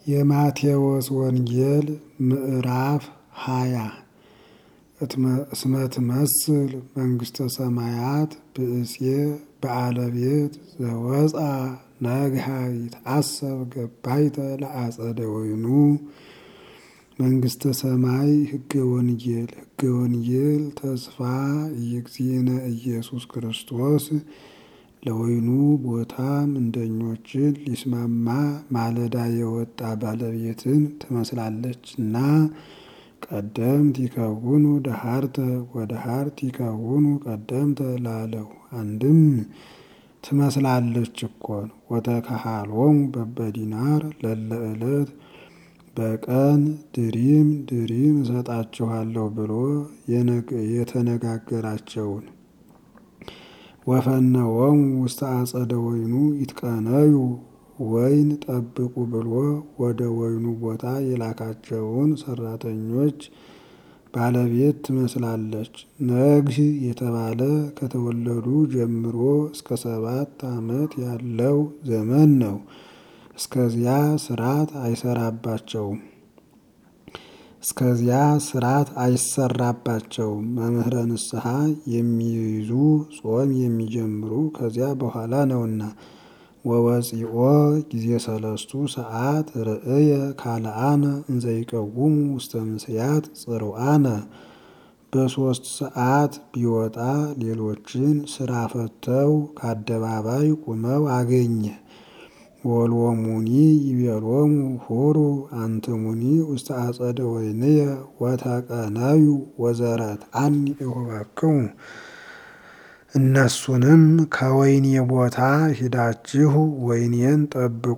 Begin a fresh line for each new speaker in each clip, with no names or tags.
የማቴዎስ ወንጌል ምዕራፍ ሃያ እስመ ትመስል መንግሥተ ሰማያት ብእሴ በዓለ ቤት ዘወፃ ነግሃ ይትአሰብ ገባይተ ለአጸደ ወይኑ መንግሥተ ሰማይ ሕገ ወንጌል ሕገ ወንጌል ተስፋ የእግዚእነ ኢየሱስ ክርስቶስ ለወይኑ ቦታ ምንደኞችን ሊስማማ ማለዳ የወጣ ባለቤትን ትመስላለችና ቀደምት ይከውኑ ደሃርተ ወደሃርት ይከውኑ ቀደምተ ላለው አንድም ትመስላለች እኮን ወተካሃሎሙ በበዲናር ለለ ዕለት በቀን ድሪም ድሪም እሰጣችኋለሁ ብሎ የተነጋገራቸውን ወፈነወሙ ውስተ አጸደ ወይኑ ይትቀነዩ ወይን ጠብቁ ብሎ ወደ ወይኑ ቦታ የላካቸውን ሰራተኞች ባለቤት ትመስላለች። ነግህ የተባለ ከተወለዱ ጀምሮ እስከ ሰባት ዓመት ያለው ዘመን ነው። እስከዚያ ስርዓት አይሰራባቸውም። እስከዚያ ስርዓት አይሰራባቸውም። መምህረ ንስሐ የሚይዙ ጾም የሚጀምሩ ከዚያ በኋላ ነውና። ወወፂኦ ጊዜ ሰለስቱ ሰዓት ርእየ ካልአነ እንዘይቀውሙ ውስተ ምስያት ጽሩአነ በሦስት ሰዓት ቢወጣ ሌሎችን ስራ ፈተው ከአደባባይ ቁመው አገኘ። ወልወሙኒ ይቤሎሙ ሁሩ አንትሙኒ ውስተ አጸደ ወይንየ ወተቀነዩ ወዘረት አኒ እሁበክሙ እነሱንም ከወይኔ ቦታ ሂዳችሁ ወይኔን ጠብቁ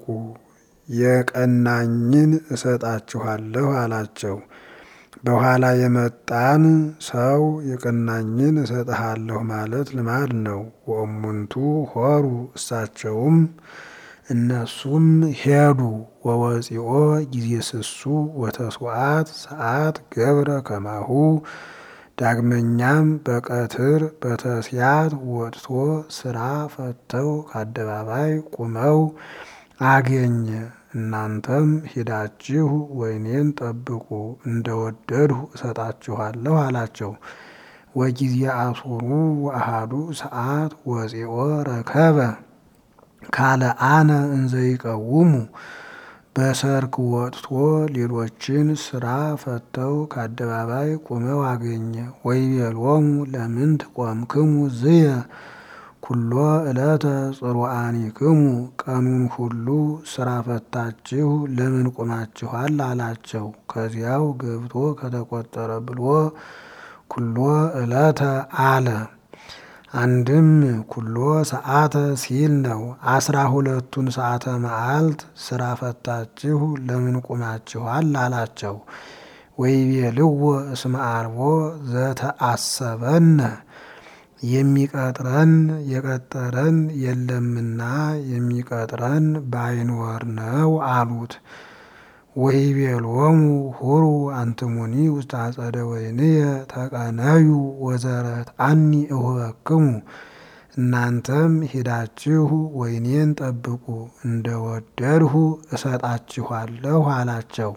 የቀናኝን እሰጣችኋለሁ አላቸው። በኋላ የመጣን ሰው የቀናኝን እሰጥሃለሁ ማለት ልማድ ነው። ወእሙንቱ ሆሩ እሳቸውም እነሱም ሄዱ። ወወፂኦ ጊዜ ስሱ ወተስዋዕት ሰዓት ገብረ ከማሁ ዳግመኛም በቀትር በተስያት ወጥቶ ስራ ፈተው ከአደባባይ ቁመው አገኘ። እናንተም ሂዳችሁ ወይኔን ጠብቁ እንደወደድሁ እሰጣችኋለሁ አላቸው። ወጊዜ አሱሩ ወአሃዱ ሰዓት ወፂኦ ረከበ ካልአነ እንዘይቀውሙ በሰርክ ወጥቶ ሌሎችን ስራ ፈተው ከአደባባይ ቁመው አገኘ። ወይቤሎሙ ለምንት ቆምክሙ ዝየ ኩሎ ዕለተ ጽሩአኒክሙ ቀኑን ሁሉ ስራ ፈታችሁ ለምን ቁማችኋል? አላቸው። ከዚያው ገብቶ ከተቆጠረ ብሎ ኩሎ ዕለተ አለ። አንድም ኩሎ ሰዓተ ሲል ነው። አስራ ሁለቱን ሰዓተ መዓልት ስራ ፈታችሁ ለምን ቁማችኋል? አላቸው። ወይቤልዎ እስመ አልቦ ዘተአሰበነ የሚቀጥረን የቀጠረን የለምና የሚቀጥረን ባይኖር ነው አሉት። ወይቤሎሙ ሁሩ አንትሙኒ ውስተ አጸደ ወይንየ ተቀነዩ ወዘረት አኒ እሁበክሙ እናንተም ሂዳችሁ ወይኔን ጠብቁ እንደወደድሁ እሰጣችኋለሁ አላቸው።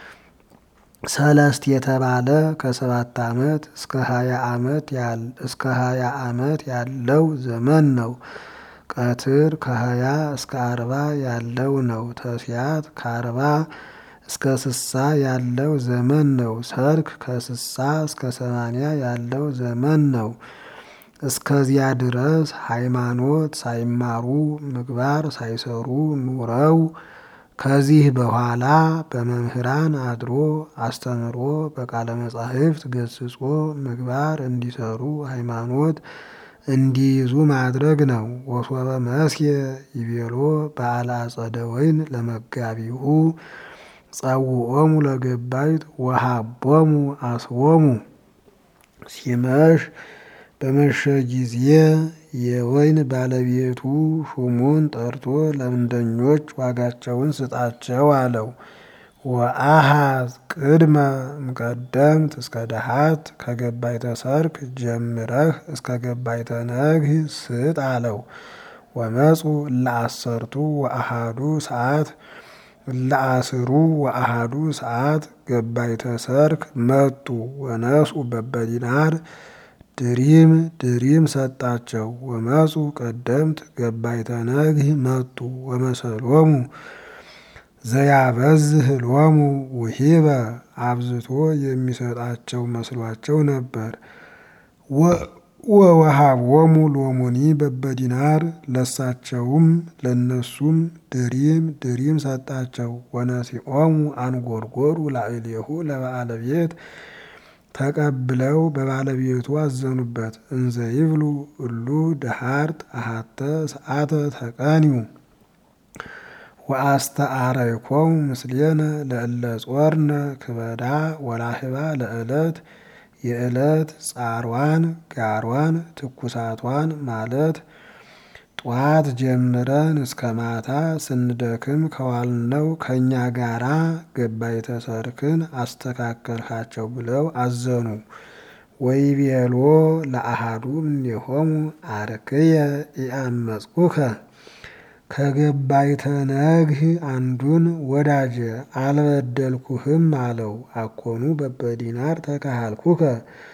ሰለስት የተባለ ከሰባት ዓመት እስከ ሀያ ዓመት እስከ ሀያ ዓመት ያለው ዘመን ነው። ቀትር ከሀያ እስከ አርባ ያለው ነው። ተስያት ከአርባ እስከ ስሳ ያለው ዘመን ነው። ሰርክ ከስሳ እስከ ሰማንያ ያለው ዘመን ነው። እስከዚያ ድረስ ሃይማኖት ሳይማሩ ምግባር ሳይሰሩ ኑረው ከዚህ በኋላ በመምህራን አድሮ አስተምሮ በቃለ መጻሕፍት ገስጾ ምግባር እንዲሰሩ ሃይማኖት እንዲይዙ ማድረግ ነው። ወሶበ መስየ ይቤሎ በዓለ አጸደ ወይን ለመጋቢሁ ጸውዖሙ ለገባይት ወሃቦሙ አስቦሙ ሲመሽ በመሸ ጊዜ የወይን ባለቤቱ ሹሙን ጠርቶ ለምንደኞች ዋጋቸውን ስጣቸው አለው። ወአሃዝ ቅድመ እምቀደምት እስከ ደሃት ከገባይተ ሰርክ ጀምረህ እስከ ገባይተ ነግህ ስጥ አለው። ወመፁ ለአሰርቱ ወአሃዱ ሰዓት ለአስሩ ወአሃዱ ሰዓት ገባይተ ሰርክ መጡ ወነስኡ በበዲናር ድሪም ድሪም ሰጣቸው። ወመፁ ቀደምት ገባይተ ነግህ መጡ ወመሰሎሙ ዘያበዝህ ሎሙ ውሂበ አብዝቶ የሚሰጣቸው መስሏቸው ነበር። ወወሃቦሙ ሎሙኒ በበዲናር ለሳቸውም ለነሱም ድሪም ድሪም ሰጣቸው። ወነሲኦሙ አንጎርጎሩ ላዕሌሁ ለበዓለ ቤት ተቀብለው በባለቤቱ አዘኑበት። እንዘ ይብሉ እሉ ደሃርት አሃተ ሰዓተ ተቀኒዩ ወአስተአረይኮሙ ምስሌነ ለእለ ጾርነ ክበዳ ወላህባ ለዕለት የዕለት ጻሯን ጋሯን ትኩሳቷን ማለት ጠዋት ጀምረን እስከ ማታ ስንደክም ከዋልነው ከእኛ ጋራ ገባይተ ሰርክን አስተካከልካቸው ብለው አዘኑ። ወይቤሎ ለአሃዱ እምኔሆሙ አርክየ ኢአመጽኩከ ከገባይተ ነግህ አንዱን ወዳጀ አልበደልኩህም አለው። አኮኑ በበዲናር ተካሃልኩከ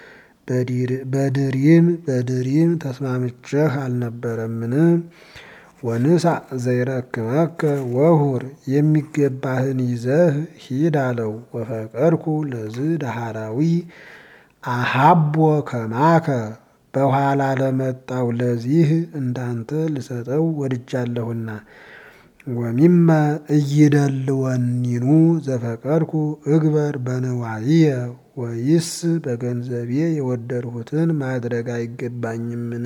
በድሪም በድሪም ተስማምቼህ አልነበረምን? ወንሳ ዘይረክመከ ወሁር የሚገባህን ይዘህ ሂድ አለው። ወፈቀድኩ ለዝ ዳሃራዊ አሃቦ ከማከ በኋላ ለመጣው ለዚህ እንዳንተ ልሰጠው ወድጃለሁና። ወሚመ እይደልወኒኑ ዘፈቀድኩ እግበር በንዋይየ ወይስ በገንዘቤ የወደድሁትን ማድረግ አይገባኝምን?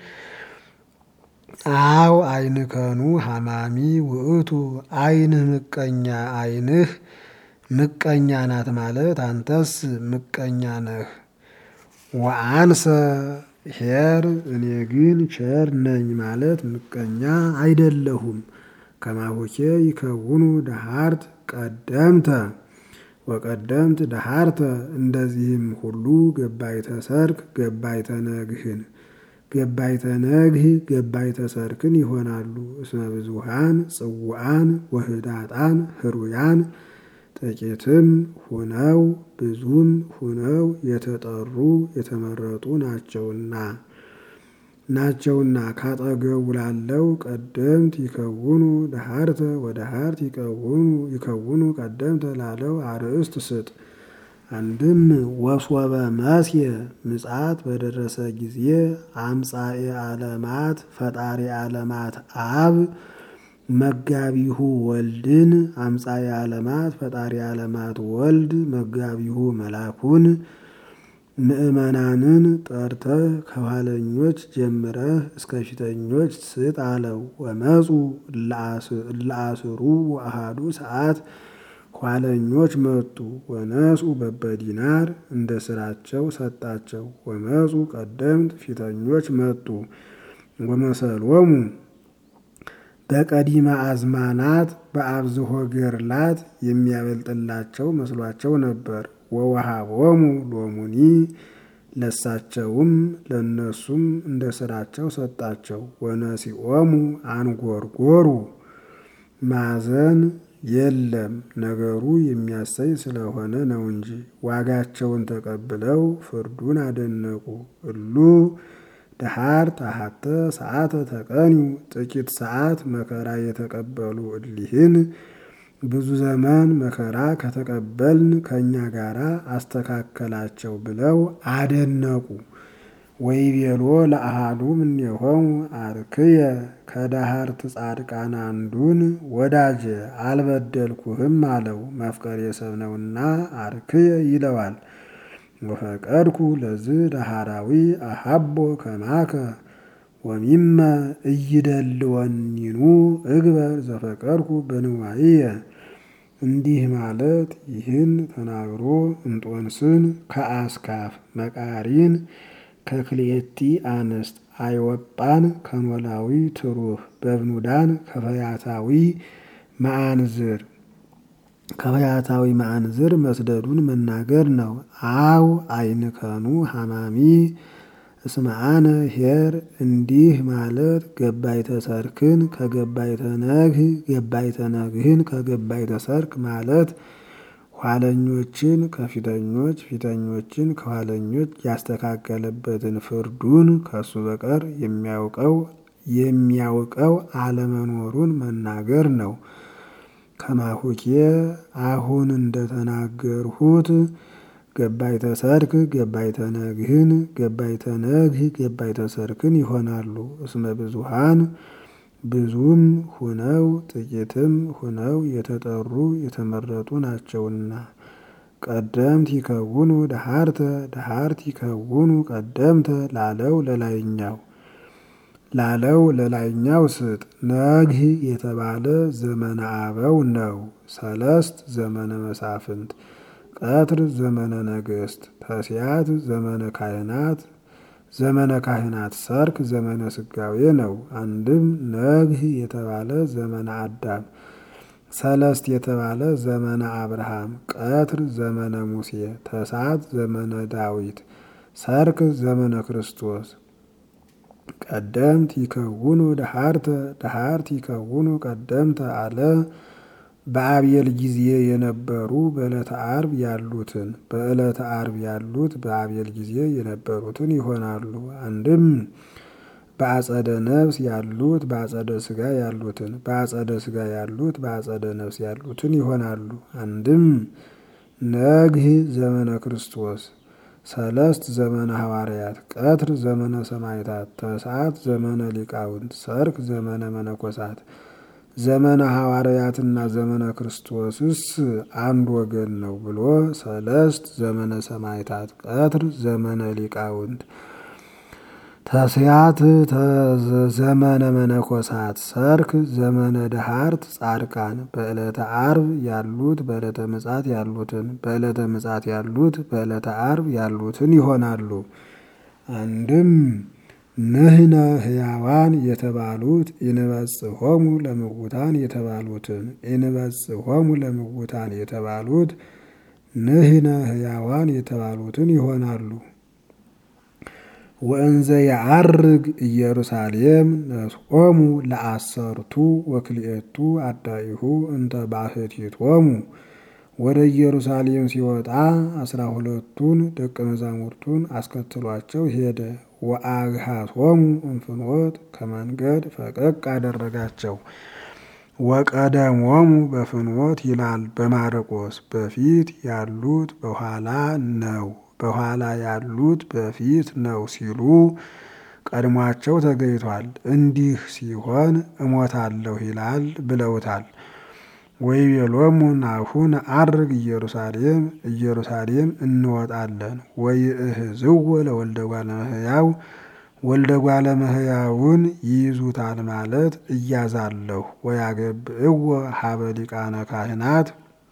አው አይንከኑ ሐማሚ ውእቱ አይንህ ምቀኛ አይንህ ምቀኛ ናት ማለት አንተስ ምቀኛ ነህ። ወአንሰ ሄር እኔ ግን ቸር ነኝ ማለት ምቀኛ አይደለሁም። ከማሆኬ ይከውኑ ደሃርት ቀደምተ ወቀደምት ደሃርተ እንደዚህም ሁሉ ገባይተ ሰርክ ገባይተ ነግህን ገባይተ ነግህ ገባይተ ሰርክን ይሆናሉ። እስመ ብዙሃን ጽውዓን ወህዳጣን ህሩያን ጥቂትም ሁነው ብዙም ሁነው የተጠሩ የተመረጡ ናቸውና ናቸውና ካጠገቡ ላለው ቀደምት ይከውኑ ደሃርተ ወደሃርት ይከውኑ ቀደምተ ላለው አርእስት ስጥ። አንድም ወስወበ መስየ ምጽአት በደረሰ ጊዜ አምጻኤ ዓለማት ፈጣሪ ዓለማት አብ መጋቢሁ ወልድን አምጻኤ ዓለማት ፈጣሪ ዓለማት ወልድ መጋቢሁ መላኩን ምእመናንን ጠርተህ ከኋለኞች ጀምረህ እስከ ፊተኞች ስጥ አለው። ወመፁ ለአስሩ ወአሃዱ ሰዓት ኋለኞች መጡ። ወነስኡ በበዲናር እንደ ስራቸው ሰጣቸው። ወመፁ ቀደምት ፊተኞች መጡ። ወመሰሎሙ በቀዲመ አዝማናት በአብዝሆ ገርላት የሚያበልጥላቸው መስሏቸው ነበር። ወወሃቦሙ ሎሙኒ ለሳቸውም ለነሱም እንደ ስራቸው ሰጣቸው። ወነሲኦሙ አንጎርጎሩ ማዘን የለም ነገሩ የሚያሰኝ ስለሆነ ነው እንጂ ዋጋቸውን ተቀብለው ፍርዱን አደነቁ። እሉ ደሃር ታሃተ ሰዓተ ተቀኒዩ ጥቂት ሰዓት መከራ የተቀበሉ እሊህን ብዙ ዘመን መከራ ከተቀበልን ከእኛ ጋር አስተካከላቸው ብለው አደነቁ። ወይቤሎ ለአሃዱ እምኔሆሙ አርክየ ከዳሃርት ጻድቃን አንዱን ወዳጀ አልበደልኩህም አለው። መፍቀሬ ሰብ ነውና አርክየ ይለዋል። ወፈቀድኩ ለዝ ዳሃራዊ አሃቦ ከማከ ወሚመ እይደልወኒኑ እግበር ዘፈቀድኩ በንዋይየ እንዲህ ማለት ይህን ተናግሮ እንጦንስን ከአስካፍ መቃሪን ከክልኤቲ አንስት አይወጳን ከኖላዊ ትሩፍ በብኑዳን ከፈያታዊ መአንዝር ከፈያታዊ መአንዝር መስደዱን መናገር ነው። አው አይንከኑ ሐማሚ እስመአነ ኄር እንዲህ ማለት ገባይተ ሰርክን ከገባይተ ነግህ ገባይተ ነግህን ከገባይተ ሰርክ ማለት ኋለኞችን ከፊተኞች ፊተኞችን ከኋለኞች ያስተካከለበትን ፍርዱን ከሱ በቀር የሚያውቀው የሚያውቀው አለመኖሩን መናገር ነው። ከማሁኬ አሁን እንደተናገርሁት ገባይተ ሰርክ ገባይተ ነግህን ገባይተ ነግህ ገባይተ ሰርክን ይሆናሉ። እስመ ብዙሃን ብዙም ሁነው ጥቂትም ሁነው የተጠሩ የተመረጡ ናቸውና። ቀደምት ይከውኑ ደሃርተ ደሃርት ይከውኑ ቀደምተ ላለው ለላይኛው ላለው ለላይኛው ስጥ። ነግህ የተባለ ዘመነ አበው ነው። ሰለስት ዘመነ መሳፍንት፣ ቀትር ዘመነ ነገስት፣ ተስያት ዘመነ ካህናት ዘመነ ካህናት፣ ሰርክ ዘመነ ስጋዌ ነው። አንድም ነግህ የተባለ ዘመነ አዳም፣ ሰለስት የተባለ ዘመነ አብርሃም፣ ቀትር ዘመነ ሙሴ፣ ተሳት ዘመነ ዳዊት፣ ሰርክ ዘመነ ክርስቶስ ቀደምት ይከውኑ ደሃርተ ደሃርት ይከውኑ ቀደምተ አለ። በአብየል ጊዜ የነበሩ በዕለተ አርብ ያሉትን በዕለተ አርብ ያሉት በአብየል ጊዜ የነበሩትን ይሆናሉ። አንድም በአጸደ ነፍስ ያሉት በአጸደ ስጋ ያሉትን በአጸደ ስጋ ያሉት በአጸደ ነፍስ ያሉትን ይሆናሉ። አንድም ነግህ ዘመነ ክርስቶስ ሰለስት ዘመነ ሐዋርያት፣ ቀትር ዘመነ ሰማዕታት፣ ተስዓት ዘመነ ሊቃውንት፣ ሰርክ ዘመነ መነኮሳት። ዘመነ ሐዋርያትና ዘመነ ክርስቶስስ አንድ ወገን ነው ብሎ ሰለስት ዘመነ ሰማዕታት፣ ቀትር ዘመነ ሊቃውንት፣ ተስያት ዘመነ መነኮሳት፣ ሰርክ ዘመነ ደሃርት ጻድቃን። በዕለተ አርብ ያሉት በዕለተ ምጻት ያሉትን በዕለተ ምጻት ያሉት በዕለተ አርብ ያሉትን ይሆናሉ። አንድም ንሕነ ሕያዋን የተባሉት ኢንበጽሖሙ ለምውታን የተባሉትን ኢንበጽሖሙ ለምውታን የተባሉት ንሕነ ሕያዋን የተባሉትን ይሆናሉ። ወእንዘ የዐርግ ኢየሩሳሌም ነስኦሙ ለአሰርቱ ወክልኤቱ አዳኢሁ እንተ ባሕቲቶሙ ወደ ኢየሩሳሌም ሲወጣ አስራ ሁለቱን ደቀ መዛሙርቱን አስከትሏቸው ሄደ። ወአግሃቶሙ እንፍኖት ከመንገድ ፈቀቅ አደረጋቸው። ወቀደሞሙ በፍኖት ይላል በማርቆስ በፊት ያሉት በኋላ ነው በኋላ ያሉት በፊት ነው ሲሉ ቀድሟቸው ተገኝቷል። እንዲህ ሲሆን እሞታለሁ ይላል ብለውታል። ወይቤሎሙ ናሁ ነዐርግ ኢየሩሳሌም ኢየሩሳሌም እንወጣለን። ወይእህዝዎ ለወልደ እጓለ እመሕያው ወልደ እጓለ እመሕያውን ይይዙታል ማለት እያዛለሁ። ወያገብእዎ ሀበ ሊቃነ ካህናት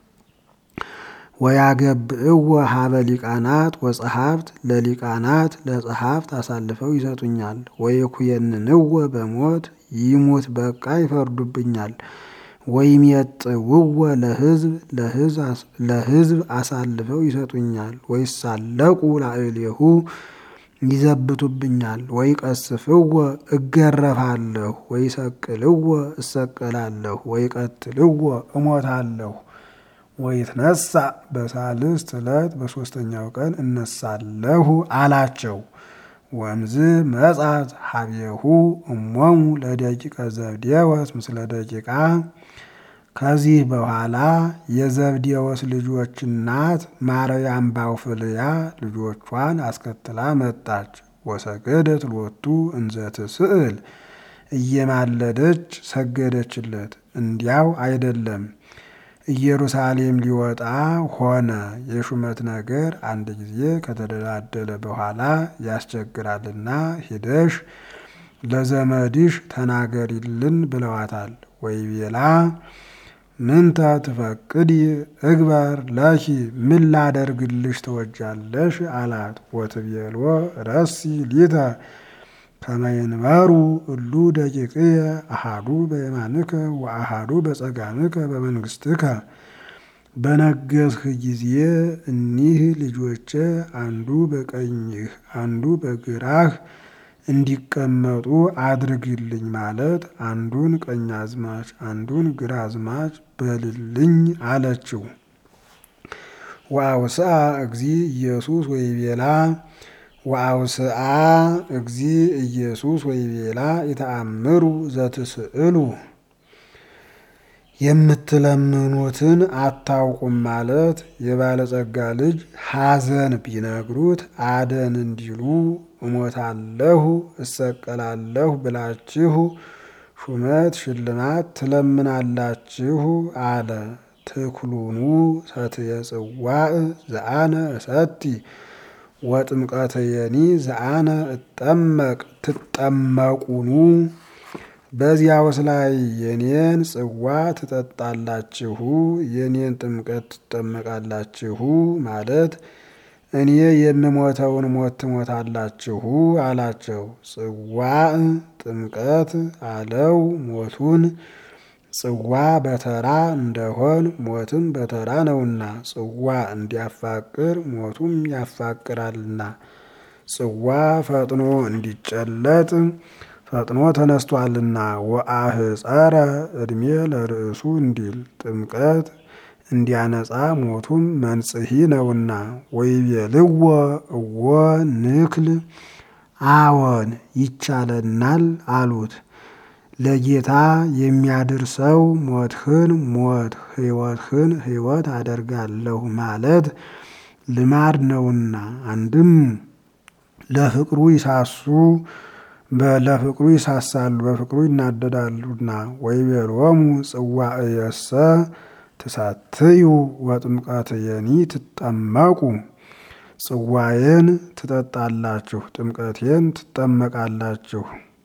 ወያገብእዎ ሀበ ሊቃናት ወጸሐፍት ለሊቃናት ለጸሐፍት አሳልፈው ይሰጡኛል። ወይኩየንንዎ በሞት ይሙት በቃ ይፈርዱብኛል። ወይሜጥውዎ ለሕዝብ ለሕዝብ አሳልፈው ይሰጡኛል። ወይሳለቁ ላዕሌሁ ይዘብቱብኛል። ወይቀስፍዎ እገረፋለሁ። ወይሰቅልዎ እሰቀላለሁ። ወይቀትልዎ እሞታለሁ። ወይትነሳ በሳልስት ዕለት በሦስተኛው ቀን እነሳለሁ አላቸው። ወእምዝ መጻት ሀቤሁ እሞሙ ለደቂቀ ዘብዴዎስ ምስለ ደቂቃ። ከዚህ በኋላ የዘብዴዎስ ልጆች እናት ማርያም ባውፍልያ ልጆቿን አስከትላ መጣች። ወሰገደት ሎቱ እንዘ ትስእል እየማለደች ሰገደችለት። እንዲያው አይደለም ኢየሩሳሌም ሊወጣ ሆነ። የሹመት ነገር አንድ ጊዜ ከተደላደለ በኋላ ያስቸግራልና ሂደሽ ለዘመድሽ ተናገሪልን ብለዋታል። ወይቤላ ምንተ ትፈቅዲ እግበር ለኪ ምን ላደርግልሽ ትወጃለሽ አላት። ወትቤሎ ረሲ ሊተ ከመይንበሩ እሉ ደቂቅየ አሃዱ በየማንከ ወአሃዱ በጸጋምከ በመንግስትከ በነገስህ ጊዜ እኒህ ልጆቼ አንዱ በቀኝህ አንዱ በግራህ እንዲቀመጡ አድርግልኝ ማለት አንዱን ቀኛዝማች አንዱን ግራዝማች በልልኝ አለችው። ወአውስአ እግዚ ኢየሱስ ወይቤላ ወአውስአ እግዚ ኢየሱስ ወይቤላ የተአምሩ ዘትስእሉ የምትለምኑትን አታውቁም ማለት የባለጸጋ ልጅ ሐዘን ቢነግሩት አደን እንዲሉ እሞታለሁ እሰቀላለሁ ብላችሁ ሹመት ሽልማት ትለምናላችሁ አለ። ትኩሉኑ ሰትየ ጽዋዕ ዘአነ እሰቲ ወጥምቀትየኒ ዘአነ እጠመቅ ትጠመቁኑ በዚያውስ ላይ የኔን ጽዋ ትጠጣላችሁ የኔን ጥምቀት ትጠመቃላችሁ ማለት እኔ የምሞተውን ሞት ትሞታላችሁ አላቸው። ጽዋዕ ጥምቀት አለው ሞቱን ጽዋ በተራ እንደሆን ሞትም በተራ ነውና ጽዋ እንዲያፋቅር ሞቱም ያፋቅራልና ጽዋ ፈጥኖ እንዲጨለጥ ፈጥኖ ተነስቷልና ወአህፀረ ዕድሜ ለርእሱ እንዲል ጥምቀት እንዲያነጻ ሞቱም መንጽሒ ነውና ወይቤልዎ እወ ንክል አዎን ይቻለናል አሉት። ለጌታ የሚያደርሰው ሞትህን ሞት ሕይወትህን ሕይወት አደርጋለሁ ማለት ልማድ ነውና አንድም ለፍቅሩ ይሳሱ ለፍቅሩ ይሳሳሉ በፍቅሩ ይናደዳሉና ወይቤሎሙ ጽዋዕየሰ ትሳትዩ ወጥምቀትየኒ ትጠመቁ ጽዋዬን ትጠጣላችሁ ጥምቀቴን ትጠመቃላችሁ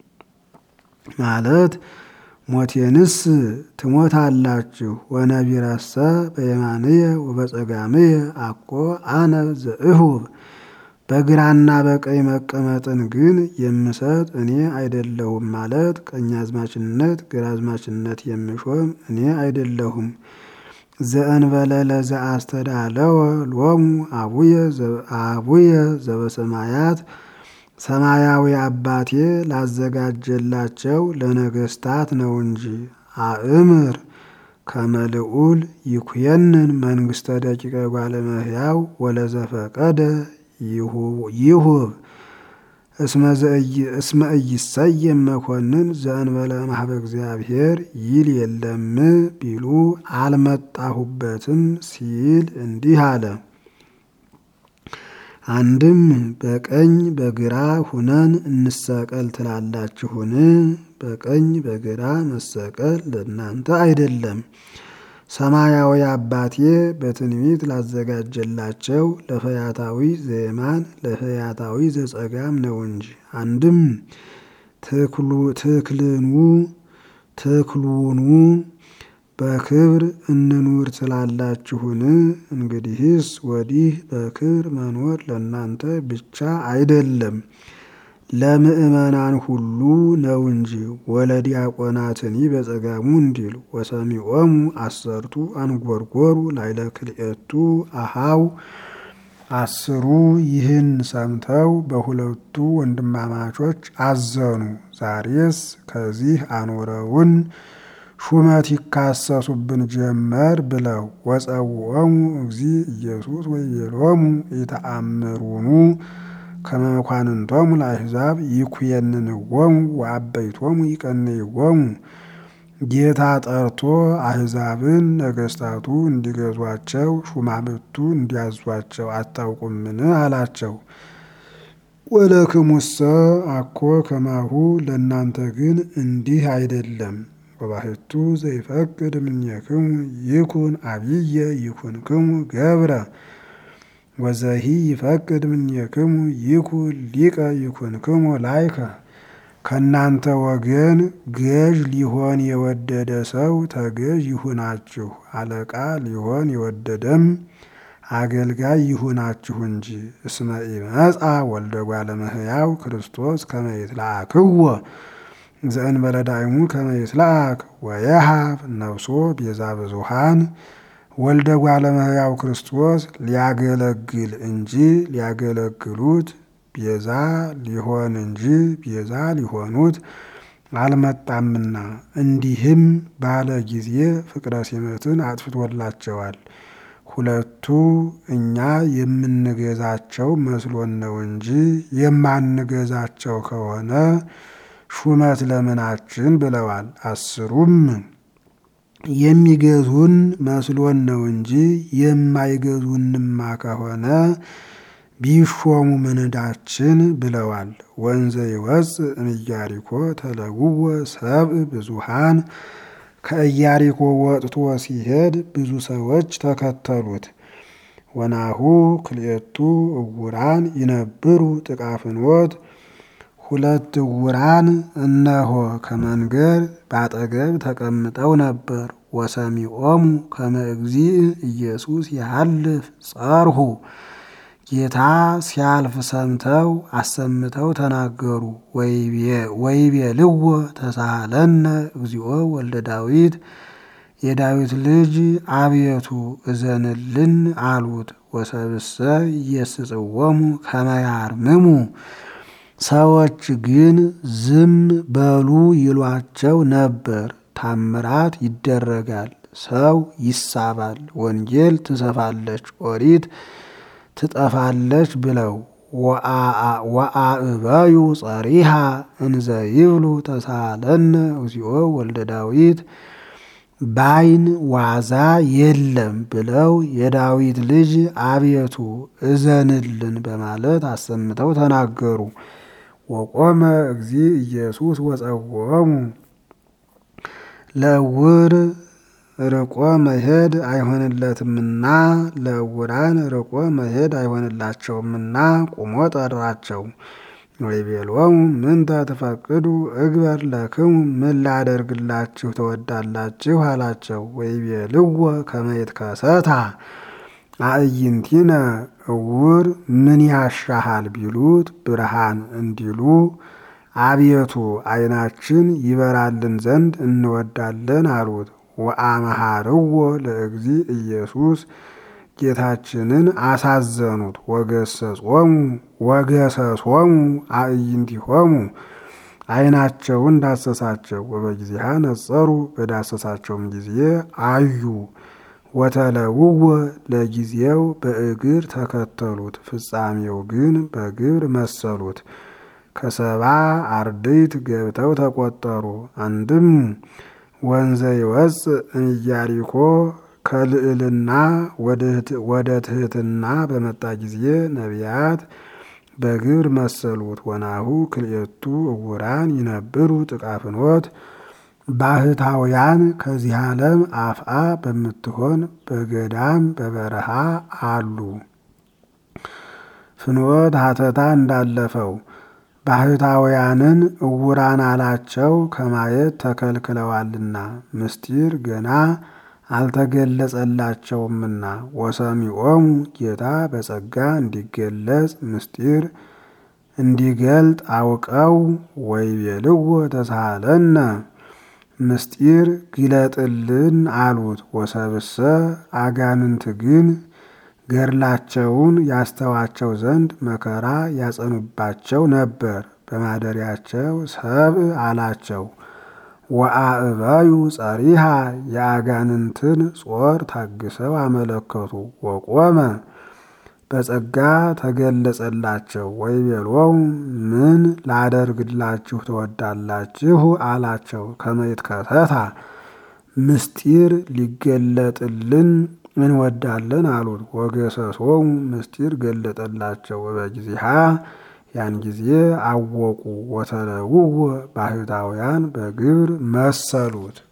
ማለት ሞቴንስ ትሞታላችሁ። ወነቢረሰ በየማንየ ወበጸጋምየ አኮ አነ ዘእሁብ በግራና በቀኝ መቀመጥን ግን የምሰጥ እኔ አይደለሁም ማለት ቀኛዝማችነት ግራዝማችነት የምሾም እኔ አይደለሁም። ዘእንበለ ለዘአስተዳለወ ሎሙ አቡየ ዘበሰማያት ሰማያዊ አባቴ ላዘጋጀላቸው ለነገስታት ነው እንጂ አእምር ከመልዑል ይኩየንን መንግስተ ደቂቀ ጓለመህያው ወለዘፈቀደ ይሁብ እስመ ኢይሰየም መኮንን ዘእንበለ ማህበ እግዚአብሔር ይል የለም ቢሉ አልመጣሁበትም ሲል እንዲህ አለ። አንድም በቀኝ በግራ ሁነን እንሰቀል ትላላችሁን? በቀኝ በግራ መሰቀል ለእናንተ አይደለም። ሰማያዊ አባቴ በትንቢት ላዘጋጀላቸው ለፈያታዊ ዘየማን ለፈያታዊ ዘጸጋም ነው እንጂ። አንድም ትክልኑ ትክሉኑ በክብር እንኑር ትላላችሁን? እንግዲህስ ወዲህ በክብር መኖር ለእናንተ ብቻ አይደለም ለምእመናን ሁሉ ነው እንጂ። ወለዲያቆናትኒ በጸጋሙ እንዲል ወሰሚዖሙ አሰርቱ አንጎርጎሩ ላይለ ክልኤቱ አሃው አስሩ ይህን ሰምተው በሁለቱ ወንድማማቾች አዘኑ። ዛሬስ ከዚህ አኖረውን ሹመት ይካሰሱብን ጀመር ብለው ወጸውዖሙ እግዚ ኢየሱስ ወይቤሎሙ ኢተአምሩኑ ከመ መኳንንቶሙ ለአሕዛብ ይኩየንንዎሙ ወአበይቶሙ ይቀንይዎሙ። ጌታ ጠርቶ አሕዛብን ነገስታቱ እንዲገዟቸው ሹማምቱ እንዲያዟቸው አታውቁምን? አላቸው። ወለክሙሰ አኮ ከማሁ ለእናንተ ግን እንዲህ አይደለም። ወባሕቱ ዘይፈቅድ እምኔክሙ ይኩን አብየ ይኩንክሙ ገብረ ወዘሂ ይፈቅድ እምኔክሙ ይኩን ሊቀ ይኩንክሙ ላይከ። ከእናንተ ወገን ገዥ ሊሆን የወደደ ሰው ተገዥ ይሁናችሁ፣ አለቃ ሊሆን የወደደም አገልጋይ ይሁናችሁ እንጂ። እስመ ኢመጻ ወልደ እጓለ እመሕያው ክርስቶስ ከመ ይትለአክዎ ዘእንበለ ዳይሙ ከመ ይትለአክ ወየሃብ ነፍሶ ቤዛ ብዙኃን ወልደ እጓለ እመሕያው ክርስቶስ ሊያገለግል እንጂ ሊያገለግሉት ቤዛ ሊሆን እንጂ ቤዛ ሊሆኑት አልመጣምና እንዲህም ባለ ጊዜ ፍቅረ ሲመትን አጥፍቶላቸዋል። ሁለቱ እኛ የምንገዛቸው መስሎን ነው እንጂ የማንገዛቸው ከሆነ ሹመት ለምናችን ብለዋል። አስሩም የሚገዙን መስሎን ነው እንጂ የማይገዙንማ ከሆነ ቢሾሙ ምንዳችን ብለዋል። ወንዘ ይወፅእ እምኢያሪኮ ተለውወ ሰብእ ብዙሃን ከኢያሪኮ ወጥቶ ሲሄድ ብዙ ሰዎች ተከተሉት። ወናሁ ክልኤቱ እውራን ይነብሩ ጥቃ ፍኖት ሁለት እውራን እነሆ ከመንገድ ባጠገብ ተቀምጠው ነበር። ወሰሚዖሙ ከመ እግዚእ ኢየሱስ ያሃልፍ ጸርሁ ጌታ ሲያልፍ ሰምተው አሰምተው ተናገሩ። ወይቤልዎ ተሳሃለነ እግዚኦ ወልደ ዳዊት የዳዊት ልጅ አቤቱ እዘንልን አሉት። ወሰብእሰ ኢየስጽዎሙ ከመ ያርምሙ ሰዎች ግን ዝም በሉ ይሏቸው ነበር። ታምራት ይደረጋል፣ ሰው ይሳባል፣ ወንጌል ትሰፋለች፣ ኦሪት ትጠፋለች ብለው ወአእበዩ ጸሪሃ እንዘ ይብሉ ተሳሃለነ እግዚኦ ወልደ ዳዊት ባይን ዋዛ የለም ብለው የዳዊት ልጅ አቤቱ እዘንልን በማለት አሰምተው ተናገሩ። ወቆመ እግዚእ ኢየሱስ ወጸወሙ ለዕውር ርቆ መሄድ አይሆንለትምና ለዕውራን ርቆ መሄድ አይሆንላቸውምና ቁሞ ጠራቸው። ወይቤሎሙ ምንተ ትፈቅዱ እግበር ለክሙ ምን ላደርግላችሁ ትወዳላችሁ አላቸው። ወይቤልዎ ከመ ይትከሰታ አዕይንቲነ ዕውር ምን ያሻሃል ቢሉት ብርሃን እንዲሉ አቤቱ ዓይናችን ይበራልን ዘንድ እንወዳለን አሉት። ወአመሃርዎ ለእግዚእ ኢየሱስ ጌታችንን አሳዘኑት። ወገሰጾሙ ወገሰሶሙ አዕይንቲሆሙ ዓይናቸውን ዳሰሳቸው። ወበጊዜሃ ነጸሩ በዳሰሳቸውም ጊዜ አዩ። ወተለውወ ለጊዜው በእግር ተከተሉት፣ ፍጻሜው ግን በግብር መሰሉት። ከሰባ አርድእት ገብተው ተቆጠሩ። አንድም ወንዘ ይወፅእ እምኢያሪኮ ከልዕልና ወደ ትሕትና በመጣ ጊዜ ነቢያት በግብር መሰሉት። ወናሁ ክልኤቱ እውራን ይነብሩ ጥቃ ፍኖት ባህታውያን ከዚህ ዓለም አፍአ በምትሆን በገዳም በበረሃ አሉ። ፍኖት ሀተታ እንዳለፈው ባህታውያንን እውራን አላቸው ከማየት ተከልክለዋልና ምስጢር ገና አልተገለጸላቸውምና። ወሰሚዖሙ ጌታ በጸጋ እንዲገለጽ ምስጢር እንዲገልጥ አውቀው ወይቤልዎ ተሳሃለነ ምስጢር ግለጥልን አሉት። ወሰብእሰ አጋንንት ግን ገድላቸውን ያስተዋቸው ዘንድ መከራ ያጸኑባቸው ነበር። በማደሪያቸው ሰብእ አላቸው። ወአእበዩ ጸሪሃ የአጋንንትን ጾር ታግሰው አመለከቱ። ወቆመ በጸጋ ተገለጸላቸው። ወይቤሎሙ ምን ላደርግላችሁ ትወዳላችሁ አላቸው። ከመ ይትከሰታ ምስጢር ሊገለጥልን እንወዳለን አሉት። ወገሰሶሙ ምስጢር ገለጠላቸው። በጊዜሃ ያን ጊዜ አወቁ። ወተለውወ ባህታውያን በግብር መሰሉት።